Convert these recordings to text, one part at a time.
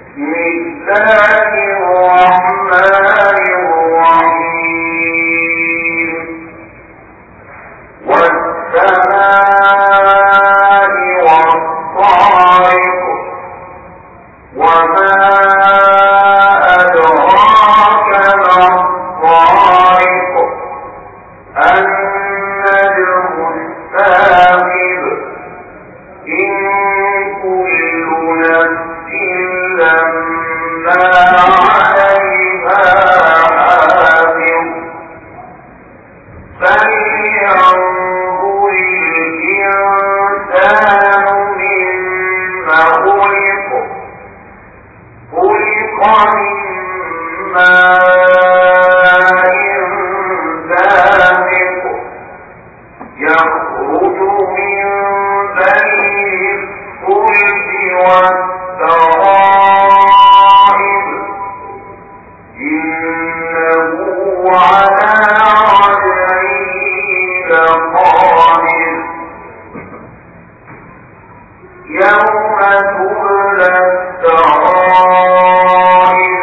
بسم الله الرحمن الرحيم والسماء والطارق وما أدراك ما الطارق النجم الثاقب إن كل نفس لما عليها حافظ فلينظر الإنسان مما خلق خلق من ماء دافق يخرج من بين الصلب والترائب إنه على رجعه لقادر يوم تبلى السرائر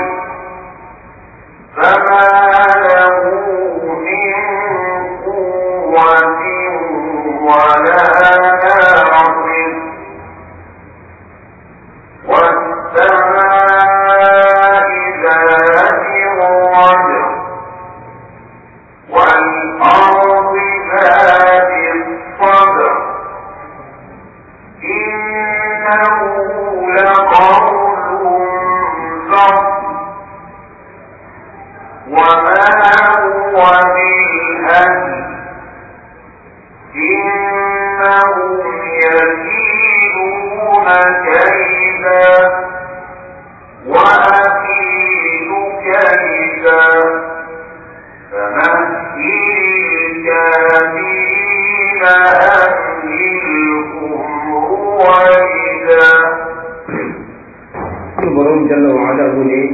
فما له من قوة ولا ناصر والسماء ذات الرجع والأرض ذات الصدع إنه لقول فصل وما هو بالهزل إنهم يكيدون كيدا وأكيد كيدا فمهل الكافرين أمهلهم رويدا suñu borom jalla wa ala mu ne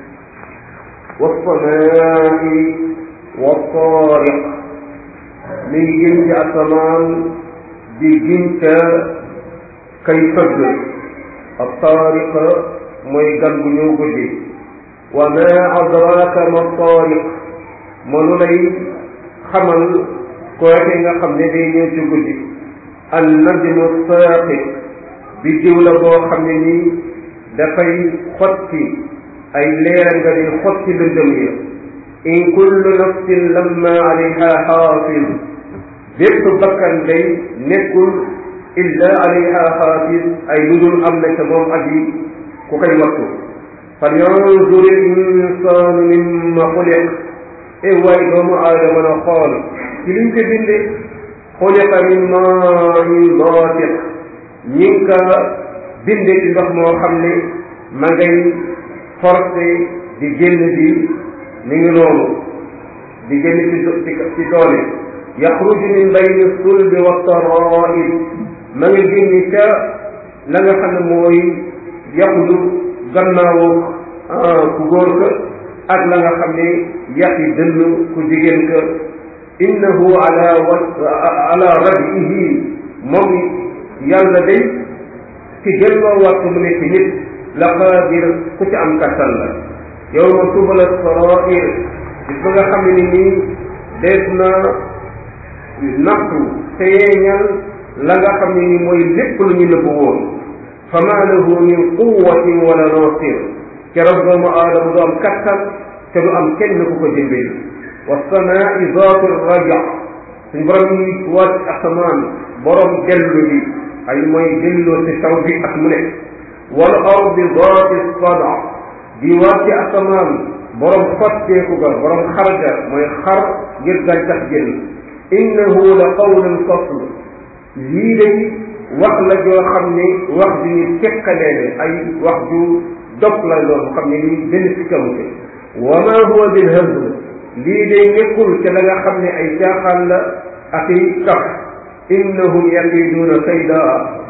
wasamaai wa taariq mi ngi gën ci asamaan di gën ca kay fëgg ab taariq mooy gan bu ñëw guddi wa ma adraka ma taariq mënu lay xamal kooke nga xam ne day ñëw ci guddi an najmu saaqib bi jiw la boo xam ne nii dafay xotti ay leera nga di xotti lëndëm ya in kullu nafsin lamma alayha xaafis bépp bakkan day nekkul illa alayha xaafis ay ludul am na ca moom aji ku koy wattu fal yanzur il insaanu mimma xuliq e waay doomu aadama na xool ci liñ ko binde xuliqa min maain daatiq ñi ngi ka binde ci ndox moo xam ne ma ngay forcé di génn di mi ngi noonu di génn ci ci ci doole yaxruju min bayni sulbi wa taraib ma nga génni ca la nga xam ne mooy yaxudu gannaawu ku góor ka ak la nga xam ne yaxi dënn ku jigéen ka innahu ala wa ala rajihi moom yàlla day ci delloo waat mu nekk nit la qaadir ku ci am kattan la yow ma tubala sarair bis ba nga xam ne ni nii dees na nattu feeñal la nga xam ne ni mooy lépp lu ñu nëbbu woon fa ma lahu min quwatin wala nasir keroog doomu aadama du am kattan te du am kenn ku ko jëmbee wa samaai zaati raja suñ borom yi wàcc asamaan borom dellu bi ay mooy delloo ci taw bi ak mu nekk wal ardi zaati sada di wàcc asamaan borom xotteeku ga borom xar ga mooy xar ngir gàncax génn innahu la qawlun fasl lii day wax la joo xam ne wax ju ñu teqaleene ay wax ju dog la loolu xam ne lii benn sikkawute wa ma huwa bil hazl lii day nekkul ca la nga xam ne ay caaxaan la ak i kaf innahum yakiduuna kayda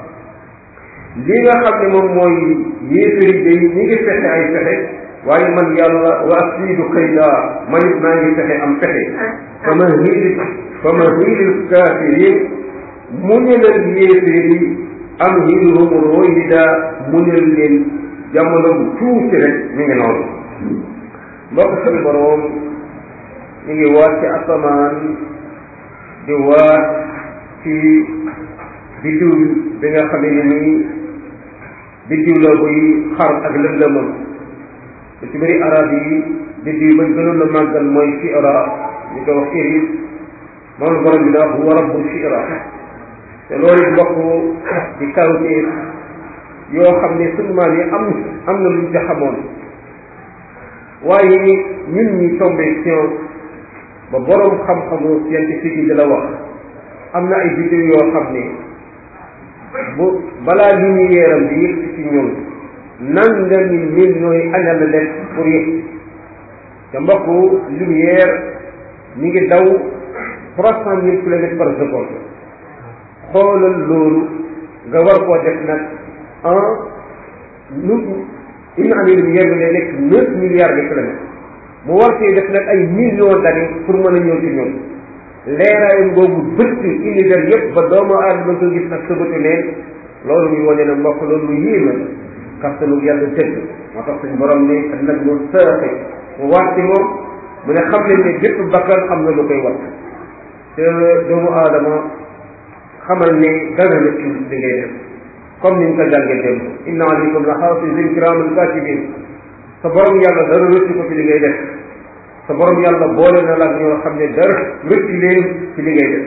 li nga xam ne moom mooy yéefari day ñi ngi fexe ay fexe waaye man yàlla wa asiidu kayda man it maa ngi fexe am fexe fa ma hiili fa ma hiilil kaafirin muñalal yéeféeri am hiilhum royida muñal leen jamono bu tuuti rek mi ngi noonu mbokk suñu boroom ñu ngi waat ci asamaan di waat ci biddiw bi nga xam ne nii biddiw la buy xar ak lëndëmam lu ci bëri arab yi biddiw bañ gënoon a màggal mooy shi'ra ñu koy wax iris moom la borom bi da wax huwa rabbu shi'ra te loolu mbokk di kawteef yoo xam ne sunu maam yi am am na luñ ca xamoon waaye ñun ñi tombé science ba borom xam-xamu scientifique yi di la wax am na ay biddiw yoo xam ne bu balaa lumière am di yëg ci ñun nangami millions yi aña la def pour yëg te mbokku lumière mi ngi daw trois cent mille kilomètres par seconde xoolal loolu nga war koo def nag en nu une année lumière bi lay nekk neuf milliards de kilomètres mu war cee def nag ay millions d'années pour mën a ñëw ci ñun leeraayam boobu bëtt univers yëpp ba doomu aadama ko gis ak sëbatu neen loolu muy wane ne mbokk loolu lu yéeme kattanu yàlla dëgg moo tax suñ borom ne ak nag mu saaxe mu waat ci moom mu ne xam leen ne bépp bakkan am na lu koy wat te doomu aadama xamal ne dara la ci li ngay def comme niñ ko jàngee dem inna alaykum la xaafizin kiraaman katibin sa borom yàlla dara rëcc ko ci li ngay def sa borom yàlla boole na la ak ñoo xam ne dara rëcc leen ci li ngay def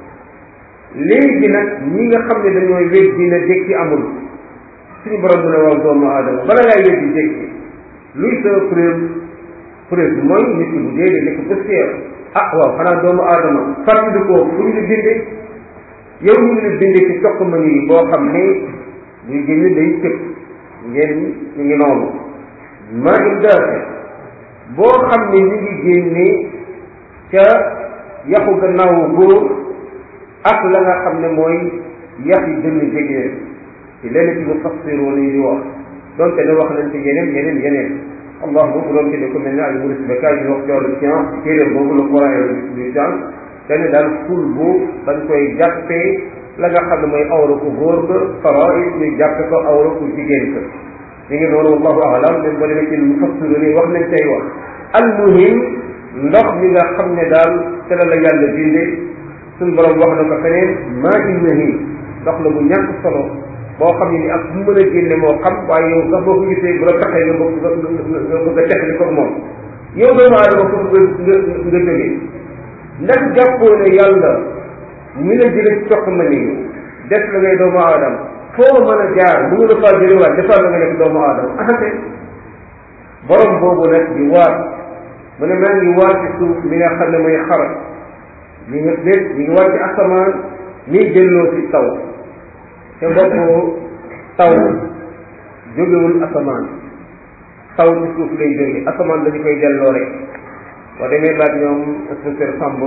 léegi nag ñi nga xam ne dañooy wéj dina dékki amul suñu borom mu ne waaw doomu aadama bala ngay wéj di dékki luy sa preuve preuve bi mooy nit ki bu dee de nekk poussière ah waaw xanaa doomu aadama fàttali ko fu ñu la bindee yow ñu ngi la bindee ci toq ma nii boo xam ne buy génn day tëb ngeen ñu ngi noonu maa ngi daase boo xam ne ñu ngi génnee ca yaxu gannaawu góor ak la nga xam ne mooy yax yi dënn jegeen ci lenn ci mufassiroon yi di wax donte ne wax nañ ci yeneen yeneen yeneen allah boobu doon ci ne ko mel ne ay muris bekaay ñu wax ci wàllu science ci téeréem boobu le coran et du science dañu daal ful bu dañ koy jàppee la nga xam ne mooy awra ku góor ga faraid ñu jàppe ko awra ku jigéen ka ñu ngi noonu wallahu alam même ba demee ci mufassiroon yi wax nañ cay wax almuhim ndox mi nga xam ne daal te la la yàlla bindee suñ borom wax na ko feneen maa innahi ndox la bu ñàkk solo boo xam ne ni ak bu mën a génne moo xam waaye yow sax boo ko gisee bu la taxee nga bëgg nga bëgg a texli ko moom yow doomu aadama foofu nga nga nga jógee ndax jàppoo ne yàlla mi la jële ci toq ma nii def la ngay doomu aadama foo mën a jaar bu nga la faa jëlewaat defal la nga nekk doomu aadama axate borom boobu nag di waat mu ne maa ngi waat ci suuf mi nga xam ne mooy xarat ñi nga dégg ñi ngi waat ci asamaan mi delloo ci taw te mbokk taw jógewul asamaan taw ci suuf lay jóge asamaan dañu koy delloo rek boo demee laaj ñoom inspecteur Samb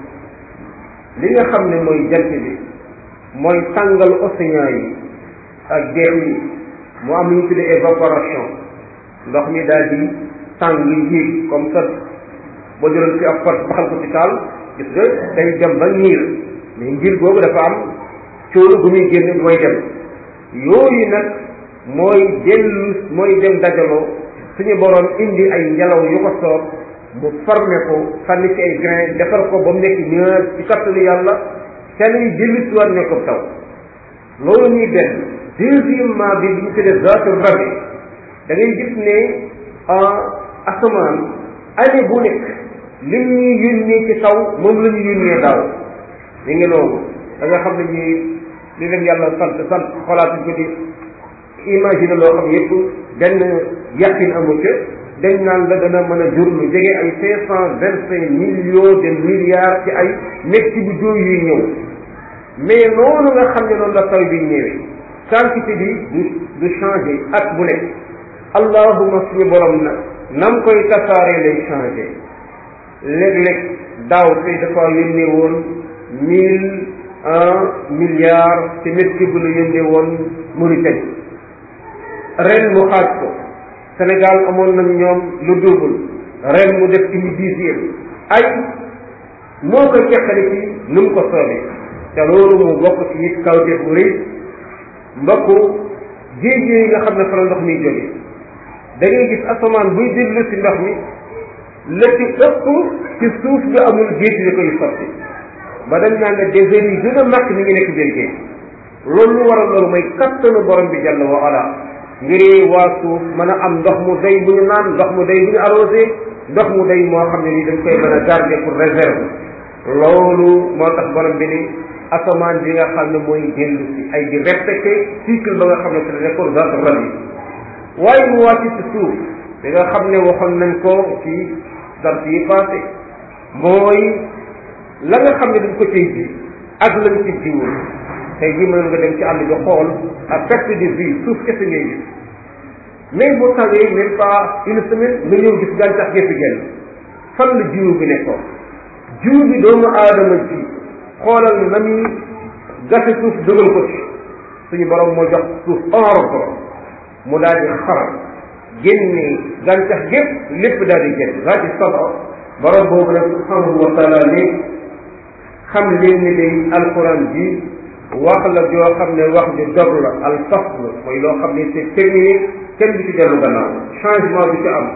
li nga xam ne mooy jant bi mooy tàngal océan yi ak dex yi mu am lu ñu tuddee évaporation ndox mi daal di tàng yéeg comme ça boo jëloon fi ab pot baxal ko ci taal gis nga day dem ba ngir mais ngir boobu dafa am cóolu bu muy génn mooy dem yooyu nag mooy dellu mooy dem dajaloo suñu boroom indi ay ngelaw yu ko soob mu formé ko sànni ci ay grain defar ko ba mu nekk ñaar ci kattanu yàlla ca lay dellu si waat nekk taw loolu ñuy benn deuxièmement bi bi ñu tuddee zaatu rabi da ngay gis ne asamaan année bu nekk li ñuy yónnee ci taw moom la ñu yónnee daaw mi ngi noonu da nga xam ne ñi li leen yàlla sant sant xolaatuñ ko di imaginer loo xam yëpp benn yàqin amu ca dañ naan la dana mën a jur lu jege ay cinq cent vingt cinq millions de milliards ci ay nekk ci bu jóoy yuy ñëw mais noonu nga xam ne noonu la taw bi ñëwee quantité bi du du changé at bu nekk allahuma suñu borom na nam koy tasaaree lay changé léeg-léeg daaw tey dafa yónnee woon mille un milliard ci métti bu la yónnee woon Mauritanie ren mu xaaj ko Sénégal amoon nañ ñoom lu double ren mu def une dixième ay moo koy teqale ci nu mu ko soobee te loolu mu bokk ci it kawteef bu rëy mbokku géej yooyu nga xam ne fa la ndox mi jóge da ngay gis asamaan buy déglu si ndox mi la ci ëpp ci suuf bi amul géej li koy sotti ba dañ naan ne désert yi gën a mag mi ngi nekk biir géej loolu lu waral loolu mooy kattanu borom bi jàll wa ala ngir waa suuf mën a am ndox mu doy bu ñu naan ndox mu doy bu ñu arrosé ndox mu doy moo xam ne ni dañ koy mën a garder pour réserve loolu moo tax borom bi ni asamaan bi nga xam ne mooy dellu si ay di répété cycle ba nga xam ne te nekkoon zat rab yi waaye mu wàcc ci suuf bi nga xam ne waxoon nañ ko ci dars yi passé mooy la nga xam ne dañ ko cay ji ak lañ ci jiwul tey jii mën nga dem ci àll bi xool à perte de vue suuf kese ngay gis mais boo tawee même pas une semaine nga ñëw gis gàncax gépp genn fan la jiwu bi nekkoon jiwu bi doomu aadama ji xoolal na muy gase suuf dugal ko ci suñu borom moo jox suuf ordre mu daal di xar génne gàncax gépp lépp daal di génn daa ci saba borom boobu nag subhanahu wa taala ne xam leen ni day alquran ji wax la joo xam ne wax ju dog la al fasl mooy loo xam ne c'est terminé kenn du ci dellu gannaaw changement du ci am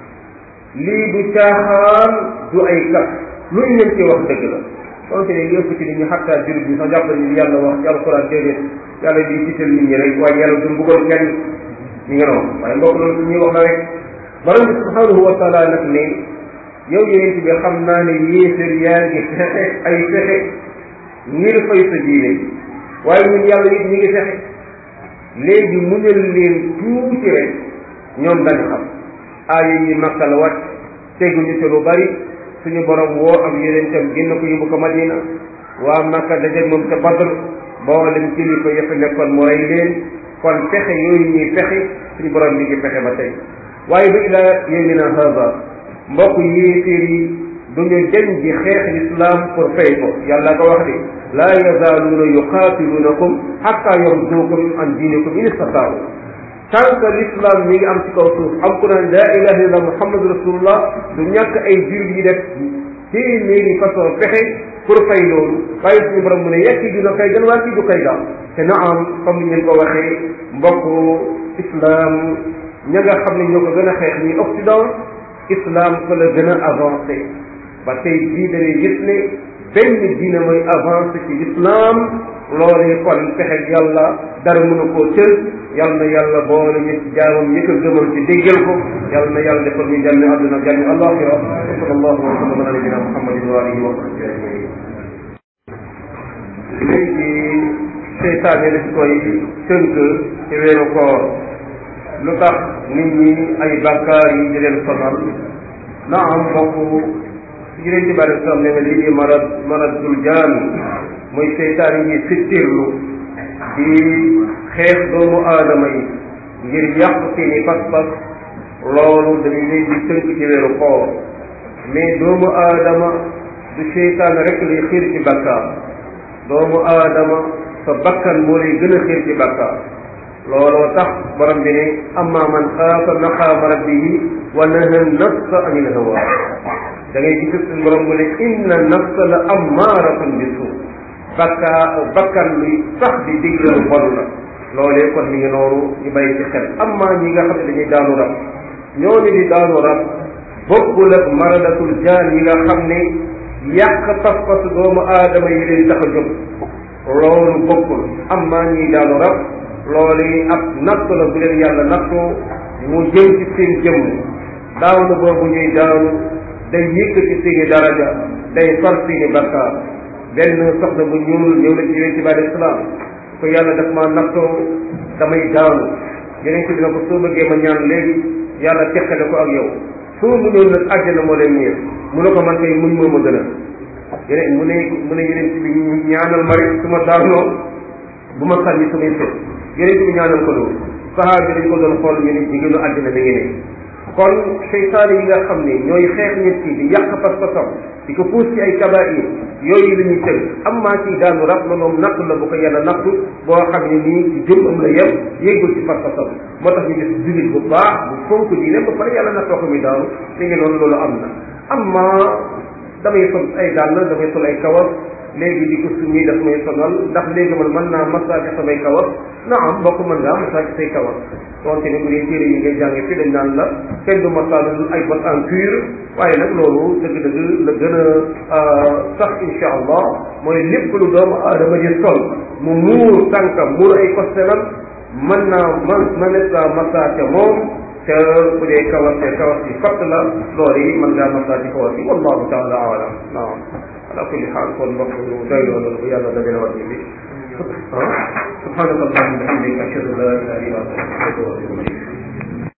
lii du caaxaan du ay kat lu ñu leen ci wax dëgg la donte ne yëpp ci nit ñi xattaa jurit ñi sax jàpp nañu yàlla wax ci alquran déedéet yàlla di gisal nit ñi rek waaye yàlla du mbugal kenn ñu ngi noonu waaye mbokk loolu ñuy wax la rek borom bi subhanahu wa taala nag ne yow yonent bi xam naa ne yéefér yaa ngi fexe ay fexe ngir fay sa diine waaye ñun yàlla it ñi ngi fexe léegi muñal leen tuuti rek ñoom dañu xam aaya yi makka la wàcc teguñu ci lu bari suñu borom woo am yonentam génn ko yóbbu ko madina waa makka dajeeg moom ca badr boolem kilifa ya fa nekkoon mu rey leen kon fexe yooyu ñuy fexe suñu borom mi ngi fexe ba tey waaye ba ilaa yawmina haza mbokk yéeféer yi duñu deñ di xeex l'islam pour fay ko yàlla ko wax de laa yazaaluuna yuqaatilunakum xatta yarduukum an diinikum in istataau tant que l'islam mi ngi am ci kaw suuf am ku naan laa ilaha illallah muhammadu rasulullah du ñàkk ay jur yi def téeméeri façon fexe pour fay loolu bàyyi suñu borom mu ne yekki dina kay gën waa kii du kay daal te na am comme ni ngeen ko waxee mbokk islam ña nga xam ne ñoo ko gën a xeex ñi occident islam fa la gën a avancé ba tey jii da ngay gis ne benn diine mooy avancé ci l'islam loolee kon pexe yàlla dara mënu koo tël yal na yàlla boole ñu ci jaamam ñi ko gëmal ci déggal ko yal na yàlla defal ñu jàmmi àdduna jàmmi alaxira wa sallallahu wa sallam ala nabina muhammadin wa alihi wa sahbihi ajmain léegi seytaane dañ koy tënk ci weeru koor lu tax nit ñi ay bàkkaar yi di leen sonal na am mbokk yeneen ci bari sam ne nga lii di marad maradul jaami mooy seytaan yi fittirlu di xeex doomu aadama yi ngir yàq seeni pas-pas loolu dañu leen di tënk ci weeru koor mais doomu aadama du seytaan rek lay xiir ci bàkkaar doomu aadama sa bakkan moo lay gën a xiir ci bàkkaar looloo tax borom bi ne amma man xaafa maqaama rabbihi wa naha nafsa anil hawa da ngay gis suñu borom mu ne inna nafsa la ammaaratun bi suu bakkaa bakkan luy sax di digle lu bon la loolee kon mi ngi noonu ñu bàyyi ci xel amma ñi nga xam ne dañuy daanu rab ñooñu di daanu rab bokkul ak maradatul jaan yi nga xam ne yàq pas-pasu doomu aadama yi leen tax a jóg loolu bokkul amma ñi daanu rab loolu ab natt la bu leen yàlla nattoo mu jëm ci seen jëmm daanu boobu ñuy daanu day yëkkati seeni daraja day far seeni bakkaar benn soxna bu ñuul ñëw na ci yonente bi alayhi salaam ko yàlla daf ma nattoo damay daanu yonente bi na ko soo bëggee ma ñaan léegi yàlla teqale ko ak yow soo mu ñëw nag àjjana moo leen ñeer mu ne ko man kay muñ moo ma gën a yeneen mu ne mu ne yonente bi ñaanal ma rek su ma daanoo bu ma sànni samay sët yonente bi ñaanal ko loolu sahaaba dañ ko doon xool ñu ne jigéenu àddina mi ngi ne kon seytaane yi nga xam ne ñooy xeex nit ki di yàq pas-pasam di ko puus ci ay kabair yooyu la ñuy tënk am maa ci daanu rab la moom natt la bu ko yàlla nattu boo xam ne nii ci jëm am la yem yéegul ci pas-pasam moo tax ñu gis jullit bu baax bu fonk diine ba pare yàlla nattoo ko muy daanu mi ngi noonu loolu am na am maa damay sol ay dàll damay sol ay kawas léegi di ko summi daf may sonal ndax léegi man mën naa massage samay kawas na am mbokk mën ngaa massage say kawas donte ne bu dee téere yi ngay jànge fii dañ naan la kenn du massage ay bot en cuir waaye nag loolu dëgg-dëgg la gën a sax insha allah mooy lépp lu doomu aadama di sol mu muur tànkam muur ay kostenam mën naa man mënees naa massage moom te bu dee kawas te kawas yi fatt la loolu yi mën ngaa massage kawas yi wallahu taala alam naam ala kulli xaal kon mbokk ñu doy loolu bu yàlla dajale wat ñu bi subhanaka allahumma wa bihamdika ashhadu an la ilaha illa anta astaghfiruka wa atubu ilayk